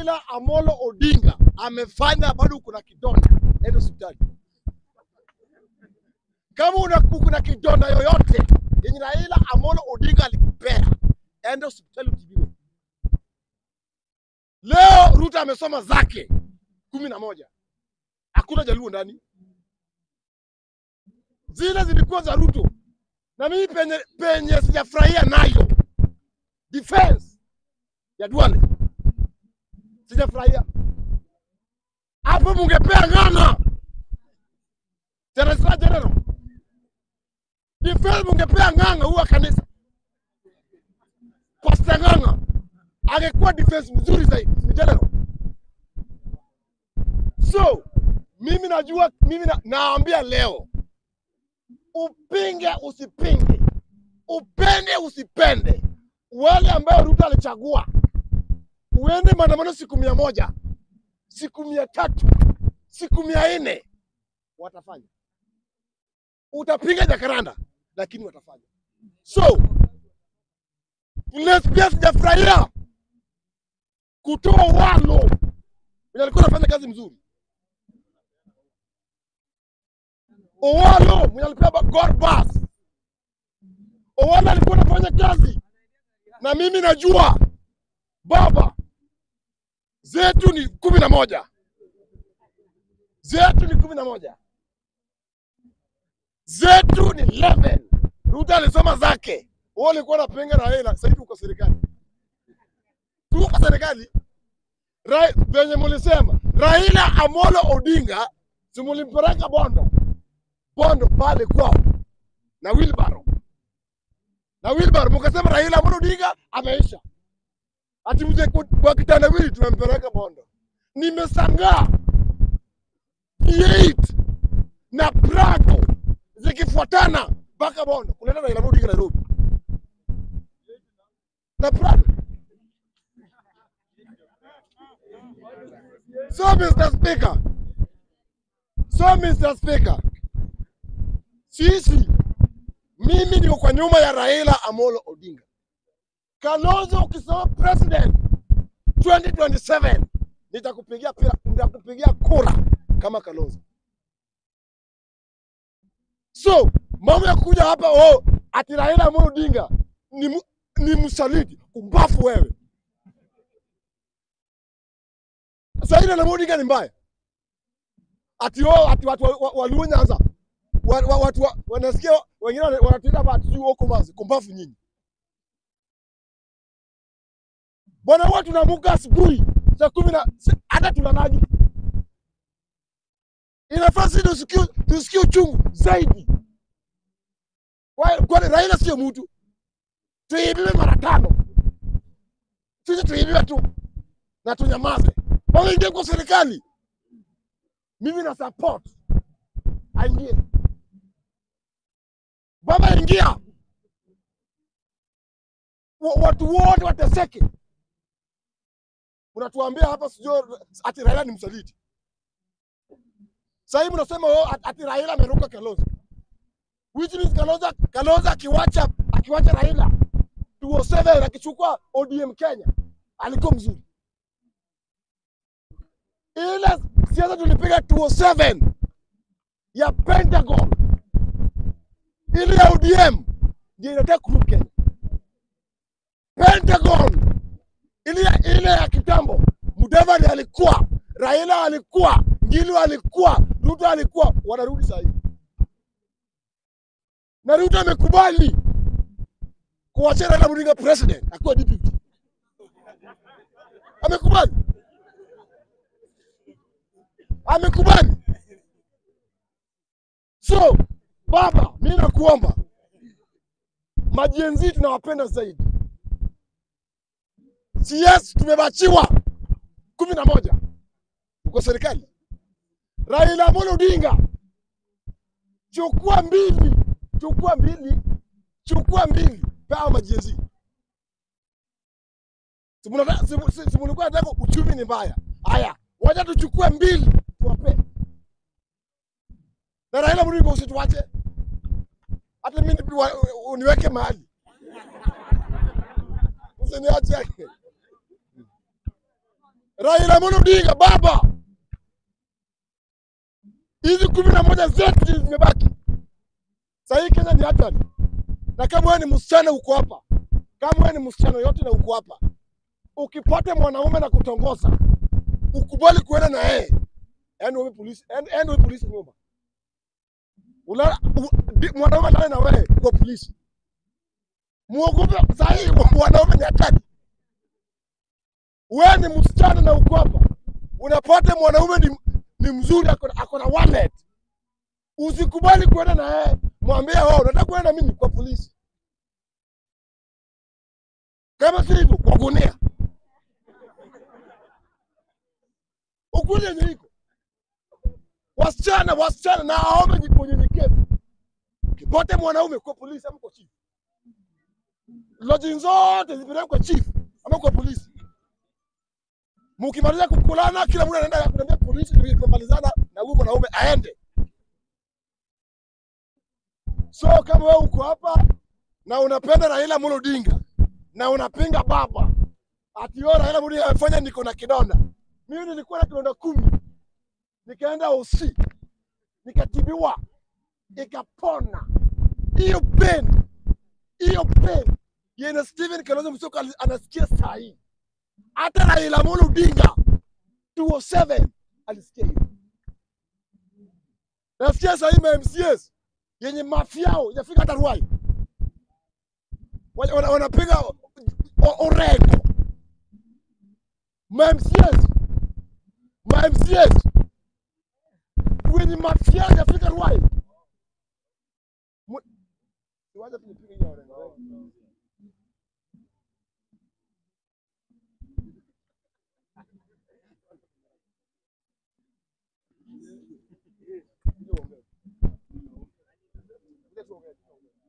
Raila Amolo Odinga amefanya, bado kuna kidonda, enda hospitali. Kama una kuna kidonda yoyote yenye Raila Amolo Odinga alikupea, enda hospitali utibiwe. Leo Ruto amesoma zake kumi na moja, hakuna Jaluo ndani, zile zilikuwa za Ruto na mimi penye, penye sijafurahia nayo defense ya Duale sijafurahia hapo. Mungepea Ng'ang'a Teresa General defense, mungepea Ng'ang'a huwa kanisa Pastor Ng'ang'a angekuwa defense mzuri zaidi si general. So mimi najua, mimi na, naambia leo upinge usipinge, upende usipende, wale ambao Ruto alichagua, uende maandamano siku mia moja, siku mia tatu, siku mia nne, watafanya. Utapinga Jakaranda, lakini watafanya. So let's pia sijafurahia kutoa walo mwenye alikuwa anafanya kazi mzuri Owalo mwenye alipewa Gorbas. Owalo alikuwa anafanya kazi na mimi najua baba zetu ni kumi na moja zetu ni kumi na moja zetu ni 11 Ruto alisoma zake, wewe ulikuwa unapinga Raila, sasa hivi uko serikali, tuko serikali Ra venye mulisema Raila Amolo Odinga simulimpeleka Bondo Bondo pale kwao na Wilbaro na Wilbaro, mukasema Raila Amolo Odinga ameisha, ati mzee kwa kitandawili tumempeleka Bondo. Nimesangaa P8 na Prado zikifuatana mpaka Bondo kuleta Raila Amolo Odinga Nairobi na Prado. So Mr. Speaker, so Mr. Speaker, sisi mimi niko kwa nyuma ya Raila Amolo Odinga. Kalonzo ukisema president 2027 nitakupigia pira, nitakupigia kura kama Kalonzo. So mambo ya kuja hapa oh, ati Raila Amolo Odinga ni, mu- ni msaliti, umbafu wewe. Sasa Raila Amolo Odinga ni mbaya ati oh, ati watu wa- wa- Waluo Nyanza wa, wa, watu wa, wanasikia wengine wana- wanatuita hapa ati sijui wako mazi kumbafu nyinyi bwana, huwa tunaamka asubuhi saa kumi na si- hata tunalagi, inafaa sisi tusikie tusikie uchungu zaidi. Kwa- Kwani Raila sio mtu, tuibiwe mara tano, sisi tuibiwe tu na tunyamaze, waingie kwa serikali. Mimi na support aingie, baba ingia, Wa- watu wote wateseke. Unatuambia hapa sijui ati Raila ni msaliti. Sasa hivi mnasema oh, at- ati Raila ameruka Kalonzo. Which means Kalonzo Kalonzo akiwacha akiwacha Raila 207 akichukua ODM Kenya alikuwa mzuri. Ile siasa tulipiga 207 ya Pentagon ile ya ODM ndio inataka kurudi Kenya. Pentagon ile ile ya kitambo, Mudavadi alikuwa, Raila alikuwa, Ngilu alikuwa, Ruto alikuwa, wanarudi saa hii na Ruto amekubali kuachia Raila Odinga president akuwa deputy, amekubali, amekubali. So baba, mimi nakuomba, majenzi tunawapenda zaidi. CS tumebachiwa kumi na moja uko serikali. Raila Amolo Odinga, chukua mbili, chukua mbili, chukua mbili, pea majenzi. Si munataka- si- si- si mulikuwa nataka uchumi ni mbaya. Haya, wacha tuchukue mbili tuwape, na Raila Amolo Odinga usituache hata mimi nipi- wa- uniweke mahali, usiniache. Raila Amolo Odinga baba, hizi kumi na moja zetu zenye zimebaki sahii, Kenya ni hatari. Na kama wewe ni msichana uko hapa, kama wewe ni msichana yote na uko hapa, ukipata mwanaume na kutongoza, ukubali kuenda na yeye, yani wewe polisi, yani yani wewe polisi nyuma, ulala u- di- mwanaume alale na wewe kwa polisi, muogope sahii, mwanaume ni hatari. Wewe ni msichana na uko hapa, unapata mwanaume ni, ni mzuri, ako na- ako na wallet, usikubali kuenda na yeye, mwambie wewe unataka kuenda na mimi kwa polisi, kama si hivyo kwa gunia. Ukweli yenye iko wasichana, wasichana na aombe ni unyenyekevu, kipote mwanaume kwa polisi ama kwa chief, lodging zote zipelekwe kwa chief ama kwa polisi. Mukimaliza kukulana, kila mtu anaenda kuambia polisi, ndio kumalizana na huyu mwanaume aende. So kama wewe uko hapa na unapenda Raila Amolo Odinga na unapinga baba ati wewe Raila Amolo Odinga amefanya niko na kidonda. Mimi nilikuwa na kidonda kumi, nikaenda OC nikatibiwa, ikapona. Hiyo pain, hiyo pain yenye Steven Kalonzo Musyoka ali- anasikia saa hii, hata Raila Amolo Odinga 207 alisikia hiyo. Nasikia saa hii ma MCAs yenye mafiao yafika hata Ruai Wana- wana- wanapiga o- o- orengo ma MCAs ma MCAs wenye mafiao yafika Ruai. Mu- Wacha tunipige hiyo orengo. Kuja tuongee. Kuja tuongee.